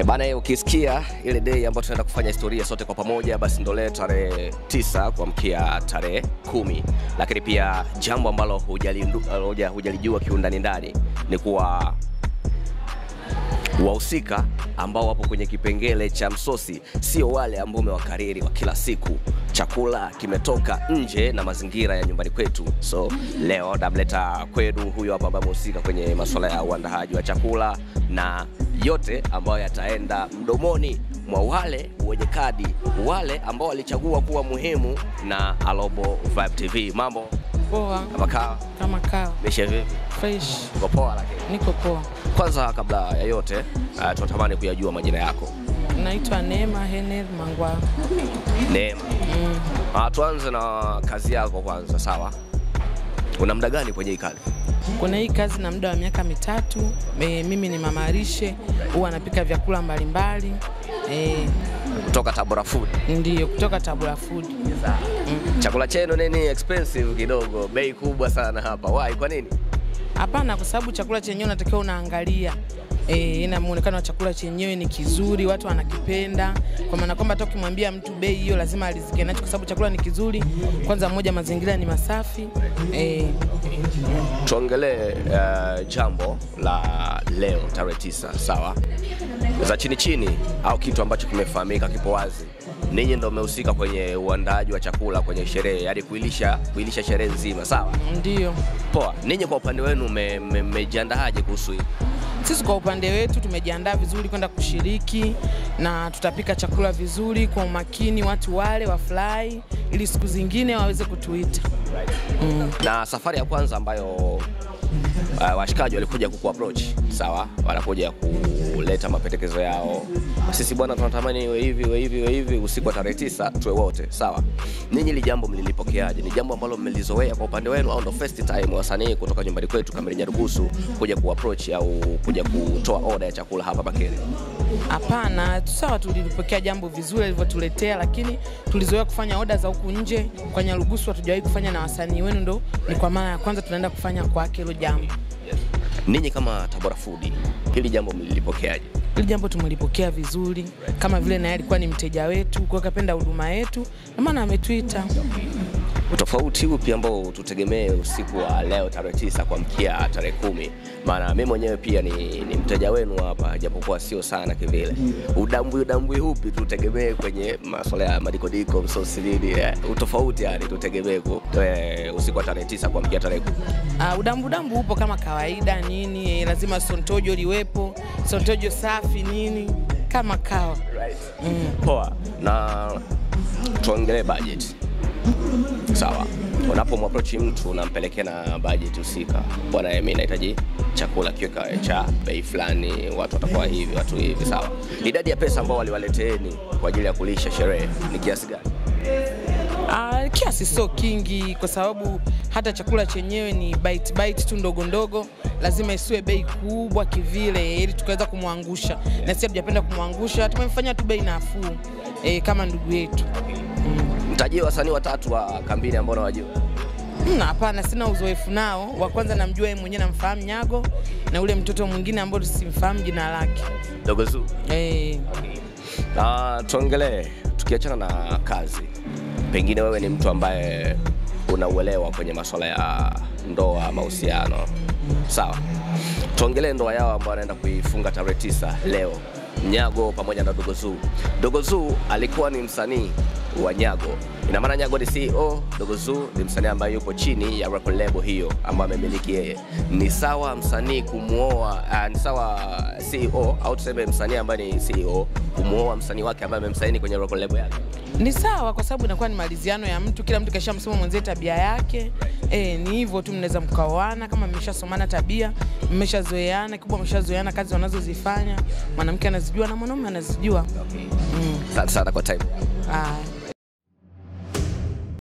E bana, ukisikia ile day ambayo tunaenda kufanya historia sote kwa pamoja, basi ndo leo tarehe tisa kuamkia tarehe kumi. Lakini pia jambo ambalo hujalindu- huja- hujalijua kiundani ndani ni kuwa wahusika ambao wapo kwenye kipengele cha msosi sio wale ambao umewakariri wa kila siku. Chakula kimetoka nje na mazingira ya nyumbani kwetu, so leo namleta kwenu huyo hapa ambaye amehusika kwenye masuala ya uandaaji wa chakula na yote ambayo yataenda mdomoni mwa wale wenye kadi, wale ambao walichagua kuwa muhimu na Alobo Vibe TV. Mambo Poa kama kawa, kama kawa mishe vipi? fresh, Uko poa? Lakini niko poa. kwanza kabla ya yote uh, tunatamani kuyajua majina yako. Naitwa Neema Hener Mangwa. Neema. Ah, tuanze na kazi yako kwanza, sawa? Una muda gani kwenye hii kazi? Kuna hii kazi na muda wa miaka mitatu. E, mimi ni mama lishe, huwa napika vyakula mbalimbali e, Kutoka Tabora Food. ndiyo kutoka Tabora Food. Chakula chenu nini expensive kidogo, bei kubwa sana hapa. Why? Kwa nini? Hapana, kwa sababu chakula chenyewe unatakiwa unaangalia E, ina muonekano wa chakula chenyewe ni kizuri, watu wanakipenda, kwa maana kwamba hata ukimwambia mtu bei hiyo lazima alizike nacho, kwa sababu chakula ni kizuri. Kwanza moja, mazingira ni masafi e, Tuongelee uh, jambo la leo tarehe tisa, sawa? Za chini chini au kitu ambacho kimefahamika kipo wazi. Ninyi ndio mmehusika kwenye uandaaji wa chakula kwenye sherehe, yaani kuilisha kuilisha sherehe nzima, sawa? ndiyo Poa. Ninyi kwa upande wenu mme- mme- mmejiandaaje kuhusu hii? Sisi kwa upande wetu tumejiandaa vizuri kwenda kushiriki na tutapika chakula vizuri kwa umakini, watu wale wafurahi, ili siku zingine waweze kutuita. na safari ya kwanza ambayo uh, washikaji walikuja kuku approach sawa, wanakuja kuleta mapendekezo yao, sisi bwana, tunatamani iwe hivi iwe hivi iwe hivi, usiku wa tarehe tisa tuwe wote sawa. Ninyi hili jambo mlilipokeaje? Ni jambo ambalo mmelizoea kwa upande wenu, au ndo first time wasanii kutoka nyumbani kwetu Kamili Nyarugusu kuja ku approach au kuja kutoa order ya chakula hapa Bakeri? Hapana, sawa, tulipokea jambo vizuri alivyotuletea, lakini tulizoea kufanya oda za huku nje kwa Nyarugusu, hatujawahi kufanya na wasanii wenu, ndo ni kwa mara ya kwanza tunaenda kufanya kwake hilo jambo. Ninyi kama Tabora Food, hili jambo mlilipokeaje? Hili jambo tumelipokea vizuri, kama vile naye alikuwa ni mteja wetu, kwa hiyo kapenda huduma yetu, na maana ametuita. utofauti upi ambao tutegemee usiku wa leo tarehe tisa kuamkia tarehe kumi? Maana mimi mwenyewe pia ni, ni mteja wenu hapa, japokuwa sio sana kivile. Udambwi udambwi upi tutegemee kwenye masuala ya madikodiko msosi nini? eh, Utofauti yani tutegemee ku- eh, usiku wa tarehe tisa kuamkia tarehe kumi. Uh, udambu dambu upo kama kawaida nini, eh, lazima sontojo liwepo, sontojo safi nini, kama kawa. Poa, na tuongelee budget. Sawa, unapomapproach mtu unampelekea na budget husika, bwana, mimi nahitaji chakula kiwe cha bei fulani, watu watakuwa hivi, watu hivi. Sawa, idadi ya pesa ambao waliwaleteeni kwa ajili ya kulisha sherehe ni kiasi gani? Uh, kiasi sio kingi, kwa sababu hata chakula chenyewe ni bite bite tu ndogo ndogo, lazima isiwe bei kubwa kivile, ili tukaweza kumwangusha, na sisi hatujapenda kumwangusha, tumemfanyia tu bei nafuu eh, kama ndugu yetu. Mtajie wasanii watatu wa kambini ambao nawajua. Mm, Hapana, sina uzoefu nao. Wa kwanza namjua yeye mwenyewe, namfahamu Nyago, na ule mtoto mwingine ambao simfahamu jina lake Dogo Zuu. eh, Na tuongelee, tukiachana na kazi, pengine wewe ni mtu ambaye unauelewa kwenye masuala ya ndoa, mahusiano, sawa? Tuongelee ndoa yao ambao anaenda kuifunga tarehe tisa leo, Nyago pamoja na Dogo Zuu. Dogo Zuu alikuwa ni msanii wa Nyago, ina maana Nyago ni CEO, Dogo Zuu ni msanii ambaye yupo chini ya record label hiyo ambayo amemiliki yeye. Ni sawa msanii kumwoa, uh, ni sawa CEO au tuseme msanii ambaye ni CEO kumwoa msanii wake ambaye amemsaini kwenye record label yake. ni sawa, kwa sababu inakuwa ni maliziano ya mtu, kila mtu kaisha msoma mwenzie tabia yake. Eh, ni hivyo tu, mnaweza mkaoana kama mmeshasomana tabia, mmeshazoeana, kikubwa mmeshazoeana kazi wanazozifanya, mwanamke anazijua na mwanaume anazijua. Mm. Asante sana kwa time. Ah.